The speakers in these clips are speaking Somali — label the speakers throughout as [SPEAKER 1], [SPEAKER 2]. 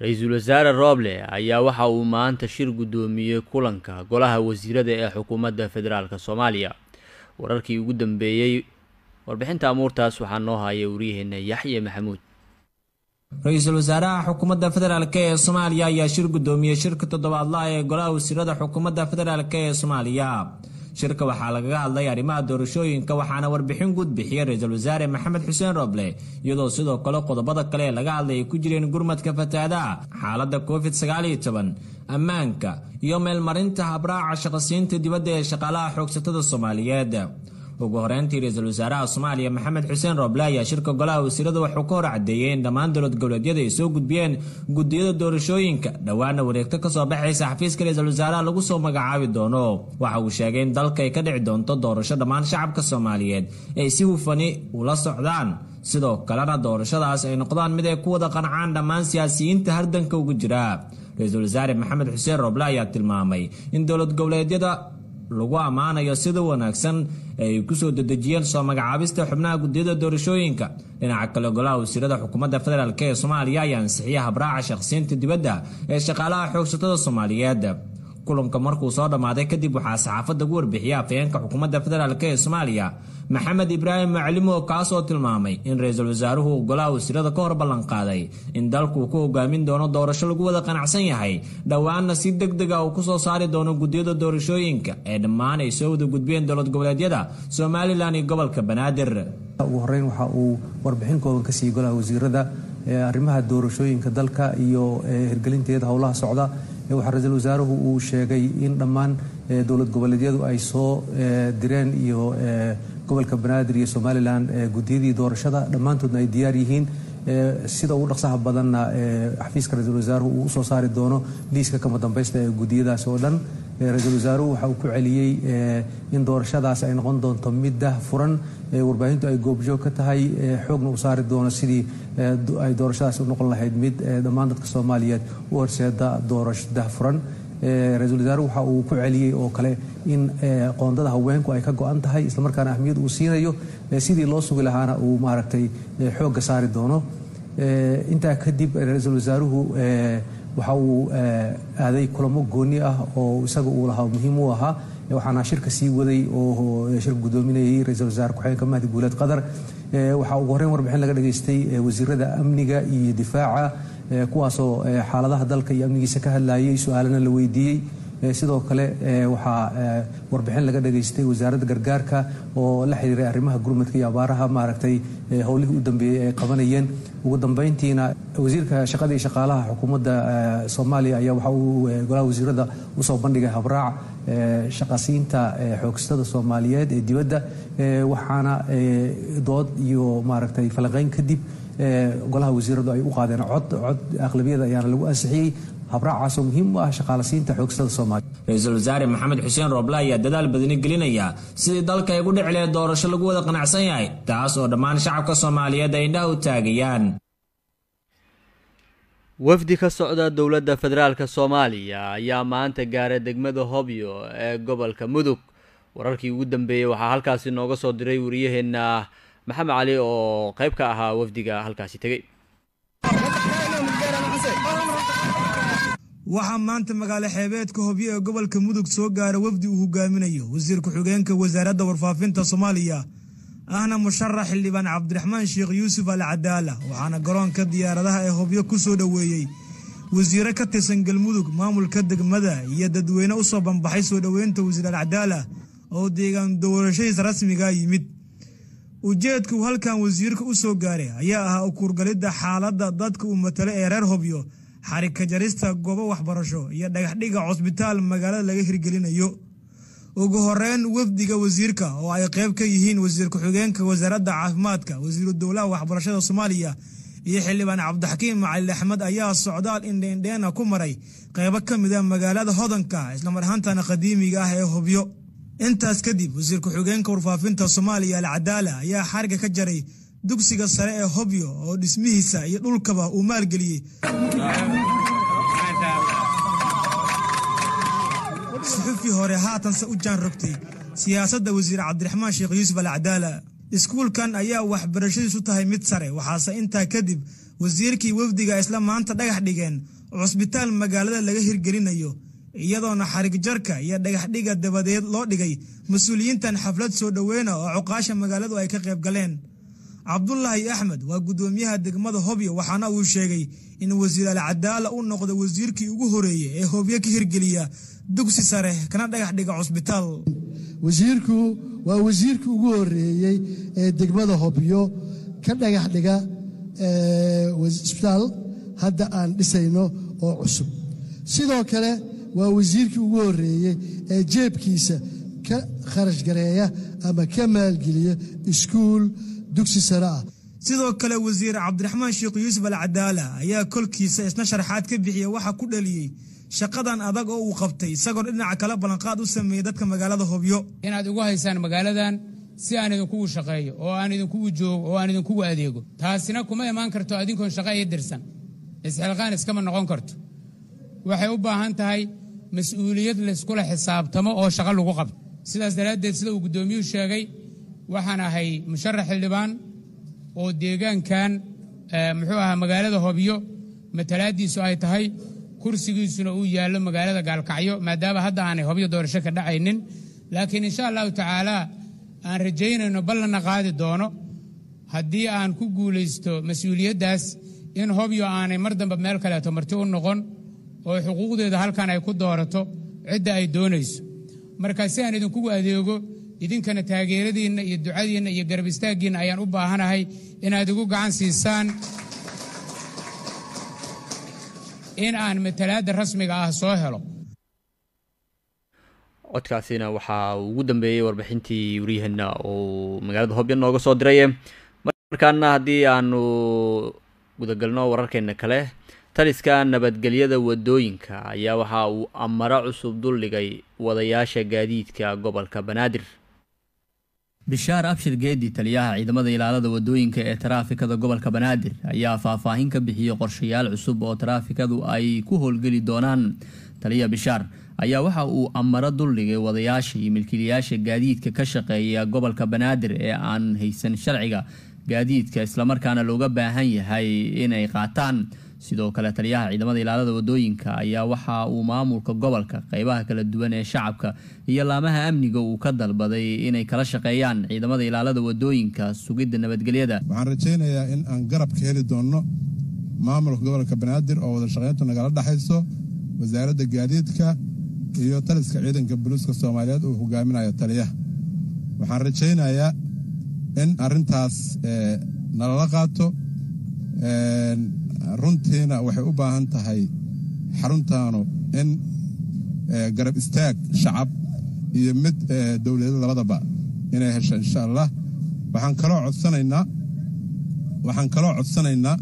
[SPEAKER 1] ra-iisul wasaare rooble ayaa waxa uu maanta shir guddoomiyey kulanka golaha wasiirada ee xukuumadda federaalk soomaaliya wararkii ugu dambeeyey warbixinta amuurtaas waxaa noo haya waryaheena yaxye maxamuud
[SPEAKER 2] ra-iisul wasaaraha xukuumadda federaalk ee soomaaliya ayaa shir guddoomiyey shirka toddobaadlaha ee golaha wasiirada xukuumadda federaalk ee soomaaliya shirka waxaa lagaga hadlay arrimaha doorashooyinka waxaana warbixin guud bixiyey ra-iisul wasaare maxamed xuseen roble iyadoo sidoo kale qodobada kale ee laga hadlay ay ku jireen gurmadka fatahaadaha xaaladda covid sagaaliyo toban ammaanka iyo meelmarinta habraaca shaqasiinta dibadda ee shaqaalaha xoogsatada soomaaliyeed ugu horeyntii ra-iisul wasaaraha soomaaliya maxamed xuseen roble ayaa shirka golaha wasiirada wuxuu ka hor cadeeyey in dhammaan dowlad goboleedyada ay soo gudbiyeen gudiyada doorashooyinka dhowaana wareegto kasoo baxaysa xafiiska ra-iisul wasaaraha lagu soo magacaabi doono waxa uu sheegay in dalka ay ka dhici doonto doorasho dhammaan shacabka soomaaliyeed ay si hufani ula socdaan sidoo kalena doorashadaas ay noqdaan mid ay ku wada qancaan dhammaan siyaasiyiinta hardanka ugu jira ra-iisul wasaare maxamed xuseen roble ayaa tilmaamay in dowlad goboleedyada lagu ammaanayo sida wanaagsan ay kusoo dedejiyeen soo magacaabista xubnaha gudiyada doorashooyinka dhinaca kale golaha wasiirada xukuumadda federaalk ee soomaaliya ayaa ansixiya habraaca shaqsiinta dibadda ee shaqaalaha xoogsatada soomaaliyeed kulanka markuu soo dhammaaday kadib waxaa saxaafadda ugu warbixiyay afhayeenka xukuumadda federaalk ee soomaaliya maxamed ibraahim maclimo kaasoo tilmaamay in ra-iisul wasaaruhu uu golaha wasiirada ka hor ballanqaaday in dalku ku hogaamin doono doorasho lagu wada qanacsan yahay dhowaanna si deg dega uu kusoo saari doono gudiyada doorashooyinka ee dhammaan ay soo wada gudbiyeen dowlad goboleedyada somalilan iyo gobolka banaadir
[SPEAKER 3] ugu horeyn waxa uu warbixin kooban ka siiyey golaha wasiirada arrimaha doorashooyinka dalka iyo hirgelinteeda howlaha socda waxaa ra-iisul wasaaruhu uu sheegay in dhammaan dowlad goboleedyadu ay soo direen iyo gobolka banaadir iyo somalilan gudiyadii doorashada dhammaantoodna ay diyaar yihiin sida ugu dhaqsaha badanna xafiiska ra-iisul wasaaruhu uu usoo saari doono liiska kama dambaysta ee gudiyadaas oo dhan ra-iisul wasaaruhu waxa uu ku celiyey in doorashadaas ay noqon doonto mid dah furan warbaahintu ay goobjoog ka tahay xoogna u saari doono sidii ay doorashadaas u noqon lahayd mid dhammaan dadka soomaaliyeed u horseeda doorasho dah furan ra-iisul wasaaruhu waxa uu ku celiyey oo kale in qoondada haweenku ay ka go-an tahay islamarkaana ahmiyad uu siinayo sidii loo sugi lahaana uu maaragtay xoogga saari doono intaa kadib ra-iisul wasaaruhu waxa uu aaday kulamo gooni ah oo isaga uu lahaa muhiim u ahaa waxaana shirka sii waday oo shirka guddoominayay ra-iisul wasaare ku-xigeenka mahdi guuleed qadar waxaa ugu horreyn warbixin laga dhageystay wasiirada amniga iyo difaaca kuwaasoo xaaladaha dalka iyo amnigiisa ka hadlayay su-aalana la weydiiyey sidoo kale waxaa warbixin laga dhageystay wasaaradda gargaarka oo la xiriiray arrimaha gurmadka iyo abaaraha maaragtay howlihii u dambeeyey ay qabanayeen ugu dambeyntiina wasiirka shaqada iyo shaqaalaha xukuumadda soomaaliya ayaa waxa uu golaha wasiirada usoo bandhigay habraac shaqasiinta xoogstada soomaaliyeed ee dibadda waxaana dood iyo maaragtay falanqeyn kadib golaha wasiiradu ay u qaadeen cod cod aqlabiyada ayaana lagu ansixiyey habraacaasoo muhiim u ah shaqaalasiinta xoogstada soomaaliya
[SPEAKER 2] ra-iisul wasaare maxamed xuseen rooble ayaa dadaal badani gelinaya sidii dalka ay gu dhici lahayd doorasho lagu wada qanacsan yahay taas oo dhammaan shacabka soomaaliyeed ay indhaha u taagayaan
[SPEAKER 1] wafdi ka socda dowladda federaalk soomaaliya ayaa maanta gaaray degmada hobyo ee gobolka mudug wararkii ugu dambeeyey waxaa halkaasi nooga soo diray wariyaheenna maxamed cali oo qayb ka ahaa wafdiga halkaasi tegey
[SPEAKER 4] waxaa maanta magaalo xeebeedka hobyo ee gobolka mudug soo gaara wafdi uu hogaaminayo wasiir ku-xigeenka wasaaradda warfaafinta soomaaliya ahna musharax xildhibaan cabdiraxmaan sheekh yuusuf al cadaala waxaana garoonka diyaaradaha ee hobyo ku soo dhoweeyey wasiire ka tirsan galmudug maamulka degmada iyo dadweyne u soo banbaxay soo dhoweynta wasiir al cadaala oo deegaan doorashadiisa rasmiga yimid ujeedka uu halkan wasiirka u soo gaaray ayaa ahaa ukuurgalidda xaaladda dadka uu matalo ee reer hobyo xarika jarista goobo waxbarasho iyo dhagaxdhiga cusbitaal magaalada laga hirgelinayo ugu horeyn wafdiga wasiirka oo ay qayb ka yihiin wasiir ku-xigeenka wasaaradda caafimaadka wasiiru dowlaha waxbarashada soomaaliya iyo xildhibaan cabdixakiim macalin axmed ayaa socdaal indheindheena ku maray qaybo ka mid a magaalada hodanka islamar ahaantana qadiimiga ah ee hobyo intaas kadib wasiir ku-xigeenka warfaafinta soomaaliya alcadaala ayaa xariga ka jaray dugsiga sare ee hobyo oo dhismihiisa iyo dhulkaba uu maalgeliyey suxufi hore haatanse u jaan rogtay siyaasadda wasiir cabdiraxmaan sheekh yuusuf alcadaala iskuulkan ayaa waxbarashadiisu tahay mid sare waxaase intaa kadib wasiirkii wafdiga isla maanta dhagax dhigeen cusbitaal magaalada laga hirgelinayo iyadoona xarig jarka iyo dhagaxdhiga dabadeed loo dhigay mas-uuliyiintan xaflad soo dhoweyna oo cuqaasha magaaladu ay ka qayb galeen cabdulaahi axmed waa guddoomiyaha degmada hobyo waxaana uu sheegay in wasiir alcadaala uu noqdo wasiirkii ugu horeeyey ee hobyo ka hirgeliya dugsi sare kana dhagax dhiga cusbitaal
[SPEAKER 5] wasiirku waa wasiirkii ugu horeeyey ee degmada hobyo ka dhagax dhiga isbitaal hadda aan dhisayno oo cusub sidoo kale waa wasiirkii ugu horeeyey ee jeebkiisa ka kharash gareeya ama ka maalgeliya iskuul dugsi sare ah
[SPEAKER 4] sidoo kale wasiir cabdiraxmaan sheekh yuusuf alcadaala ayaa kolkiisa isna sharaxaad ka bixiya waxa ku dhaliyey shaqadan adag oo uu qabtay isagoo dhinaca kale ballanqaad u sameeyey dadka magaalada hobyo
[SPEAKER 6] inaad ugu haysaan magaaladan si aan idinkugu shaqeeyo oo aan idinkugu joogo oo aan idinkugu adeego taasina kuma imaan karto adinkoon shaqo ii dirsan isxilqaan iskama noqon karto waxay u baahan tahay mas-uuliyad layskula xisaabtamo oo shaqo lagu qabto sidaas daraaddeed sida uu guddoomiyuhu sheegay waxaan ahay musharax xildhibaan oo deegaankan muxuu ahaa magaalada hobyo matalaaddiisu ay tahay kursigiisuna uu yaallo magaalada gaalkacyo maadaama hadda aanay hobyo doorasho ka dhacaynin laakiin insha allahu tacaalaa aan rajaynayno ballanna qaadi doono haddii aan ku guulaysto mas-uuliyaddaas in hobyo aanay mar dambe meel kaleeto marti u noqon oo xuquuqdeeda halkan ay ku doorato cidda ay doonayso marka si aan idinkugu adeego idinkana taageeradiinna iyo ducadiinna iyo garab istaaggiinna ayaan u baahanahay inaad igu gacan siisaan in aan matalaadda rasmiga ah soo helo
[SPEAKER 1] codkaasina waxaa ugu dambeeyey warbixintii waryaheena uu magaalada hobyo nooga soo diray markaana haddii aanu gudagalno wararkeena kale taliska nabadgelyada wadooyinka ayaa waxa uu amaro cusub duldhigay wadayaasha gaadiidka gobolka banaadir bishaar abshir geedi taliyaha ciidamada ilaalada wadooyinka ee taraafikada gobolka banaadir ayaa faahfaahin ka bixiyey qorshayaal cusub oo taraafikadu ay ku howlgeli doonaan taliya bishaar ayaa waxa uu amaro duldhigay wadayaasha iyo milkiilayaasha gaadiidka ka shaqeeya gobolka banaadir ee aan haysan sharciga gaadiidka islamarkaana looga baahan yahay inay qaataan sidoo kale taliyaha ciidamada ilaalada wadooyinka ayaa waxa uu maamulka gobolka qeybaha kala duwan ee shacabka iyo laamaha amniga uu ka dalbaday inay kala shaqeeyaan ciidamada ilaalada wadooyinka sugidda nabadgelyada
[SPEAKER 7] waxaan rajaynayaa in aan garab ka heli doonno maamulka gobolka banaadir oo wada shaqayntu nagala dhexayso wasaaradda gaadiidka iyo taliska ciidanka buluuska soomaaliyeed uu hogaaminayo taliyaha waxaan rajaynayaa in arrintaas nalala qaato runtiina waxay u baahan tahay xaruntaanu in garab istaag shacab iyo mid dowlada labadaba inay hesho insha allah waxaan kaloo codsanaynaa waxaan kaloo codsanaynaa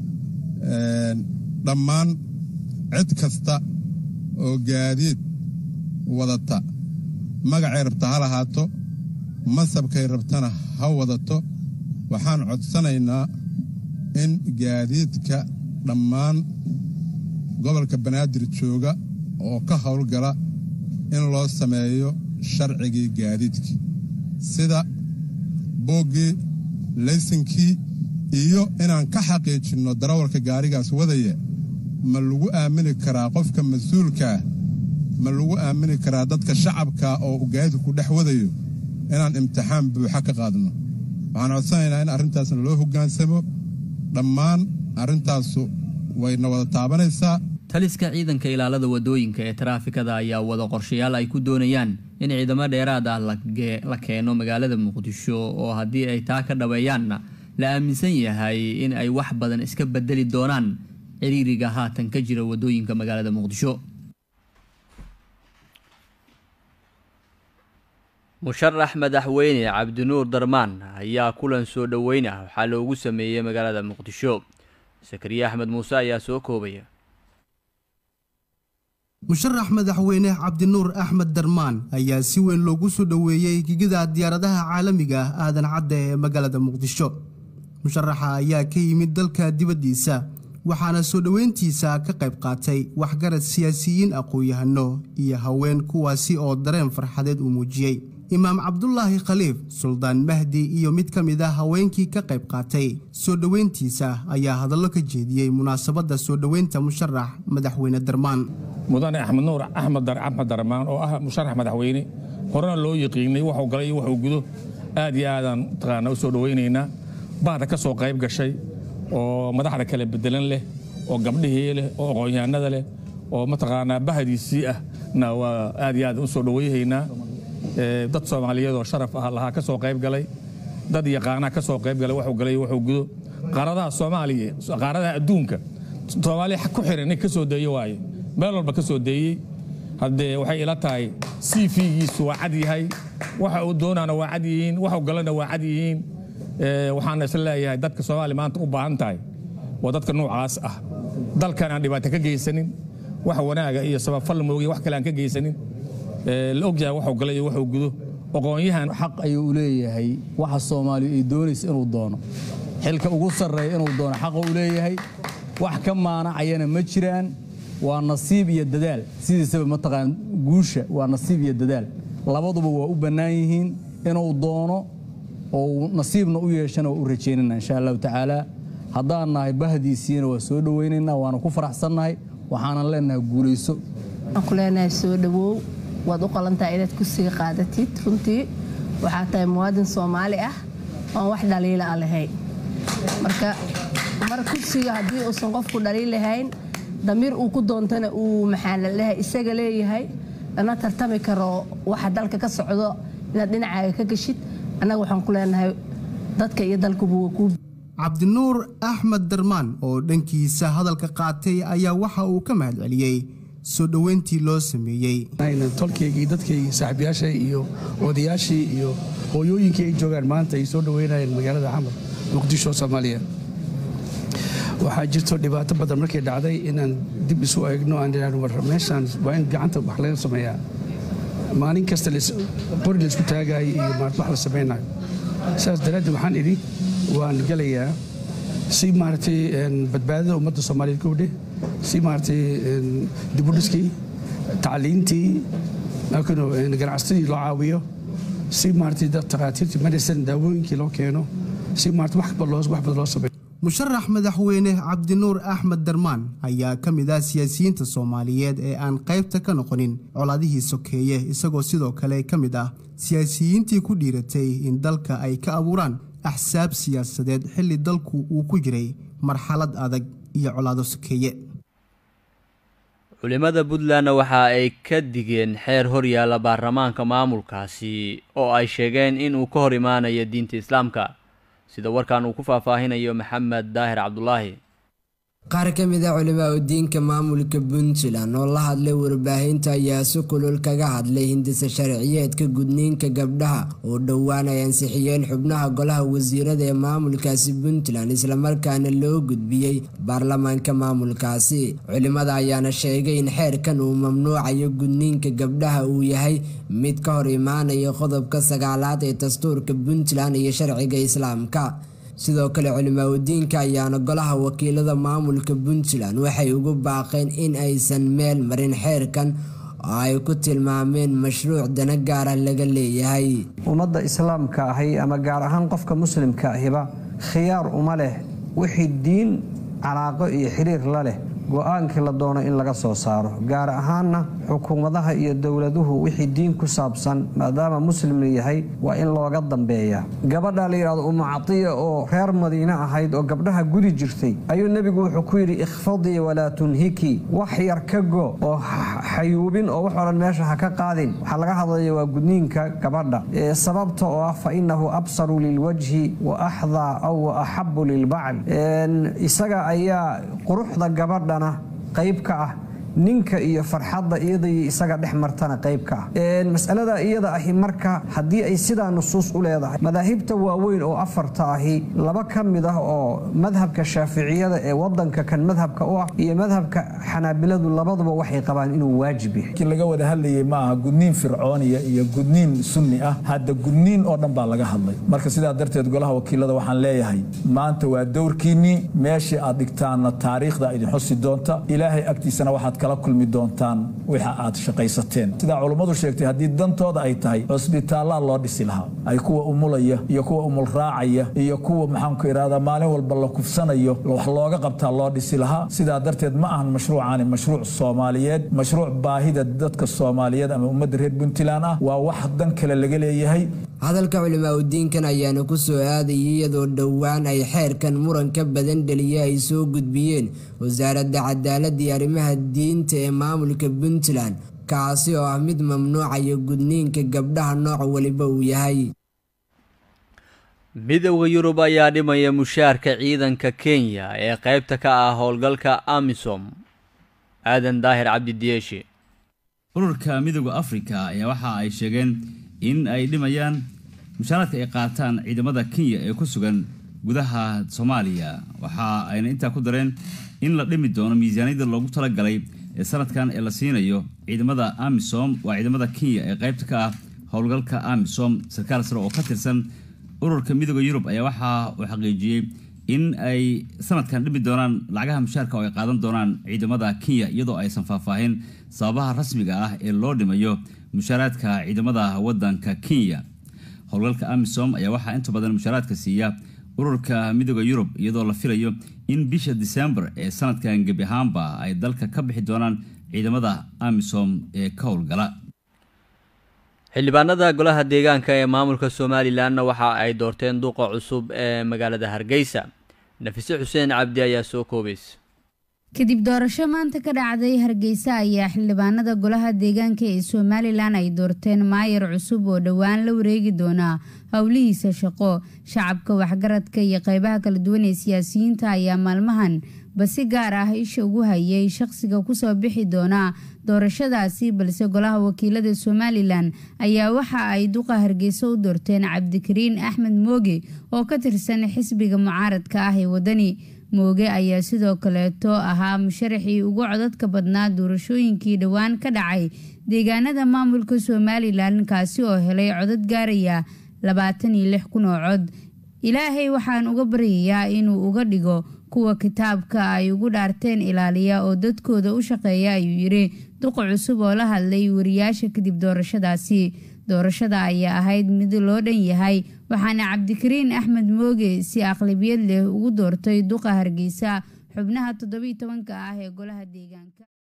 [SPEAKER 7] dhammaan cid kasta oo gaadiid wadata magacay rabta ha lahaato mansabkay rabtana ha wadato waxaan codsanaynaa in gaadiidka dhammaan gobolka banaadir jooga oo ka howlgala in loo sameeyo sharcigii gaadiidka sida booggii laysankii iyo inaan ka xaqiijinno darawalka gaarigaas wadaya ma lagu aamini karaa qofka mas-uulkaa ma lagu aamini karaa dadka shacabka oo gaadiidku dhex wadayo inaan imtixaan buuxa ka qaadno waxaan codsanaynaa in arrintaasna loo hoggaansamo dhammaan arrintaasu wayna wada taabanaysaa
[SPEAKER 1] taliska ciidanka ilaalada wadooyinka ee taraafikada ayaa wada qorshayaal ay ku doonayaan in ciidamo dheeraad ah la keeno magaalada muqdisho oo haddii ay taa ka dhaweeyaanna la aaminsan yahay in ay wax badan iska bedeli doonaan ciriiriga haatan ka jira wadooyinka magaalada muqdisho musharax madaxweyne cabdinuur darmaan ayaa kulan soo dhoweyn ah waxaa loogu sameeyey magaalada muqdisho sakariye axmed muuse ayaa soo koobaya
[SPEAKER 8] musharax madaxweyne cabdinuur axmed darmaan ayaa si weyn loogu soo dhoweeyey gigida diyaaradaha caalamiga ah aadan cadda ee magaalada muqdisho musharaxa ayaa ka yimid dalka dibaddiisa waxaana soo dhoweyntiisa ka qayb qaatay waxgarad siyaasiyiin aqoon-yahano iyo haween kuwaasi oo dareen farxadeed uu muujiyey imaam cabdulaahi khaliif suldaan mahdi iyo mid ka mid ah haweenkii ka qayb qaatay soo dhoweyntiisa ayaa hadallo ka jeediyey munaasabadda soo dhoweynta musharax madaxweyne darmaan
[SPEAKER 9] mudane axmed nuur axmed axmed darmaan oo ah musharax madaxweyne horena loo yaqiinay waxuu galay iyo waxuu gudo aad iyo aadaan mataqaanaa u soo dhowaynaynaa bahda ka soo qayb gashay oo madaxda kale bedelan leh oo gabdhihii leh oo aqoonyahanada leh oo mataqaanaa bahdiisii ah na waa aad iyo aad u soo dhowayhaynaa dad soomaaliyeed oo sharaf ah lahaa ka soo qayb galay dad yaqaanaa ka soo qayb galay waxuu galay iyo waxuu gudo qaaradaha soomaaliya qaaradaha adduunka soomaaliya ku xiran nin ka soo deeyo waaye meel walba ka soo deeyey haddee waxay ila tahay c v-giisu waa cad yahay waxa uu doonaana waa cad yihiin waxuu galana waa cad yihiin waxaana isla leeyahay dadka soomaaliya maanta u baahan tahay waa dadka noocaas ah dalkan aan dhibaato ka geysanin wax wanaaga iyo sababfal moogiya wax kale aan ka geysanin la ogyahay waxuu galay iyo waxuu gudo aqoonyahan
[SPEAKER 10] xaq ayuu u leeyahay waxa soomaaliya ay doonaysa inuu doono xilka ugu sarreeya inuu doono xaqa u leeyahay wax ka maanacayana ma jiraan waa nasiib iyo dadaal sidiisaba mataqaan guusha waa nasiib iyo dadaal labaduba waa u bannaan yihiin inuu doono oo nasiibna u yeeshana waa u rajaynayna insha allahu tacaala haddaan nahay bahdiisiina waa soo dhowaynaynaa waana ku faraxsannahay waxaanan leenahay guulayso
[SPEAKER 11] waxaan ku leenahay soo dhawow waad u qalantahay inaad kursiga qaadatid runtii waxaa tahay muwaadin soomaali ah oon wax dhaliila a lahayn marka mar kursiga haddii uusan qofku dhaliil lahayn damiir uu ku doontana uu maxaa la dhahay isaga leeyahay lana tartami karo waxa dalka ka socdo inaad dhinacaaga ka geshid annaga waxaan ku leenahay dadka iyo dalkuba waa kuu
[SPEAKER 8] cabdinuur axmed darmaan oo dhankiisa hadalka qaatay ayaa waxa uu ka mahad celiyey soo dhoweyntii loo sameeyey
[SPEAKER 12] tolkaygii dadkaygii saaxiibayaashay iyo odayaashii iyo hooyooyinkii ay joogaan maanta ay soo dhoweynayeen magaalada xamar muqdisho soomaaliya waxaa jirto dhibaato badan markay dhacday inaan dib isu eegno aan idhahno war meeshaan waa in gacanta wax laga sameeyaa maalin kasta qori la isku taagayo iyo wax la samaynayo saas daraaddeed waxaan idhi waan gelayaa si maaragtay badbaadada ummadda soomaaliyeed kowdhe si maaragtay dibudhiskii tacliintii ganacsatadii loo caawiyo si maaragtay takhaatiirtii medicine daawooyinkii loo keeno si maaragtay wax badan loo sameeyo
[SPEAKER 8] musharax madaxweyne cabdinuur axmed darmaan ayaa ka mid ah siyaasiyiinta soomaaliyeed ee aan qaybta ka noqonin colaadihii sokeeye isagoo sidoo kale ka mid ah siyaasiyiintii ku dhiiratay in dalka ay ka abuuraan axsaab siyaasadeed xilli dalku uu ku jiray marxalad adag iyo colaado sokeeye
[SPEAKER 1] culimada puntlandna waxa ay ka digeen xeer horyaalla baarlamaanka maamulkaasi oo ay sheegeen inuu ka hor imaanayo diinta islaamka sida warkan uu ku faahfaahinayo maxamed daahir cabdulaahi
[SPEAKER 13] qaar ka mid a culimaa u diinka maamulka puntland oo la hadlay warbaahinta ayaa si kulul kaga hadlay hindisa sharciyeedka gudniinka gabdhaha oo dhowaan ay ansixiyeen xubnaha golaha wasiirada ee maamulkaasi puntland islamarkaana loo gudbiyey baarlamaanka maamulkaasi culimada ayaana sheegay in xeerkan uu mamnuucayo gudniinka gabdhaha uu yahay mid ka hor imaanaya qodobka sagaalaad ee dastuurka puntland iyo sharciga islaamka sidoo kale culimaadudiinka ayaana golaha wakiilada maamulka puntland waxay ugu baaqeen in aysan meel marin xeerkan oo ay ku tilmaameen mashruuc dana gaara laga leeyahay
[SPEAKER 14] ummadda islaamka ahi ama gaar ahaan qofka muslimka ahiba khiyaar uma leh wixii diin calaaqo iyo xiriir la leh go-aankii la doono in laga soo saaro gaar ahaanna xukuumadaha iyo dowladuhu wixii diin ku saabsan maadaama muslim la yahay waa in looga dambeeya gabadha la yidhahdo umu catiya oo reer madiine ahayd oo gabdhaha gudi jirtay ayuu nebigu wuxuu ku yidhi ikhfadii walaa tunhiki wax yar ka go oo xayuubin oo wax odhan meesha ha ka qaadin waxaa laga hadlaya waa gudniinka gabadha sababta oo ah fa innahu absaru lilwajhi wa axdaa aw wa axabu lilbacl isaga ayaa quruxda gabadha qayb ka ah ninka iyo farxadda iyada iyo isaga dhex martana qayb ka ah masalada iyada ahi marka haddii ay sidaa nusuus u leedahay madaahibta waaweyn oo afarta ahi laba ka mid ah oo madhabka shaaficiyada ee wadanka kan madhabka u ah iyo madhabka xanaabiladu labaduba waxay qabaan inuu waajib yahay
[SPEAKER 15] laga wada hadlayay ma aha gudniin fircooniya iyo gudniin sunni ah hadda gudniin oo dhan baa laga hadlay marka sidaa darteed golaha wakiilada waxaan leeyahay maanta waa dowrkiinnii meeshii aad dhigtaanna taariikhda idin xusi doonta ilaahay agtiisana waxaad ka kala kulmi doontaan waxa aad shaqaysateen sidaa culummadu sheegtay haddii dantooda ay tahay cusbitaallaa loo dhisi lahaa ay kuwa umulaya iyo kuwa umul raacaya iyo kuwa maxaanku idhahdaa maalin walba la kufsanayo wax looga qabtaa loo dhisi lahaa sidaa darteed ma ahan mashruucaani mashruuc soomaaliyeed mashruuc baahida dadka soomaaliyeed ama ummadda reer puntland ah waa wax dan kale laga leeyahay
[SPEAKER 13] hadalka culimaa udiinkan ayaana ku soo aadayay iyadoo dhowaan ay xeerkan muranka badan dhaliya ay soo gudbiyeen wasaaradda cadaaladda iyo arrimaha diinta ee maamulka puntland kaasi oo ah mid mamnuucaya gudniinka gabdhaha nooc waliba uu yahay
[SPEAKER 1] midowda yurub ayaa dhimaya mushaarka ciidanka kenya ee qaybta ka ah howlgalka amisom aadan daahir cabdi diyeeshi
[SPEAKER 16] ururka midowda afrika ayaa waxa ay sheegeen in ay dhimayaan mushaaraadka ay qaataan ciidamada kenya ee ku sugan gudaha soomaaliya waxa ayna intaa ku dareen in la dhimi doono miisaaniyada loogu talagalay ee sanadkan ee la siinayo ciidamada amisom waa ciidamada kenya ee qaybta ka ah howlgalka amisom sarkaal sare oo ka tirsan ururka midooda yurub ayaa waxa uu xaqiijiyey in ay sanadkan dhimi doonaan lacagaha mushaarka oo ay qaadan doonaan ciidamada kenya iyadoo aysan faahfaahin sababaha rasmiga ah ee loo dhimayo mushaaraadka ciidamada wadanka kenya howlgalka amisom ayaa waxaa inta badan mushaaraadka siiya ururka midooda yurub iyadoo la filayo in bisha disembar ee sanadkan gebi ahaanba ay dalka ka bixi doonaan ciidamada amisom ee ka howlgala
[SPEAKER 1] xildhibaanada golaha deegaanka ee maamulka somalilanna waxa ay doorteen duqa cusub ee magaalada hargeysa nafise xuseen cabdi ayaa soo koobaysa
[SPEAKER 17] kadib doorasho maanta ka dhacday hargeysa ayaa xildhibaanada golaha deegaanka ee somalilan ay doorteen maayar cusub oo dhowaan la wareegi doonaa howlihiisa shaqo shacabka waxgaradka iyo qeybaha kala duwan ee siyaasiyiinta ayaa maalmahan basi gaar ah isha ugu hayay shaqsiga kusoo bixi doonaa doorashadaasi balse golaha wakiilada somalilan ayaa waxa ay duqa hargeysa u doorteen cabdikariin axmed mooge oo ka tirsan xisbiga mucaaradka ah ee wadani mooge ayaa sidoo kaleeto ahaa musharaxii ugu codadka badnaa doorashooyinkii dhowaan ka dhacay deegaanada maamulka somalilan kaasi oo helay codad gaaraya labaatan iyo lix kun oo cod ilaahay waxaan uga baryayaa inuu uga dhigo kuwa kitaabka ay ugu dhaarteen ilaaliya oo dadkooda u shaqeeya ayuu yidhi duqa cusub oo la hadlay wariyaasha kadib doorashadaasi doorashada ayaa ahayd mid loo dhan yahay waxaana cabdikariin axmed mooge si aqlabiyad leh ugu doortay duqa hargeysa xubnaha toddobiiy tobanka ah ee golaha deegaanka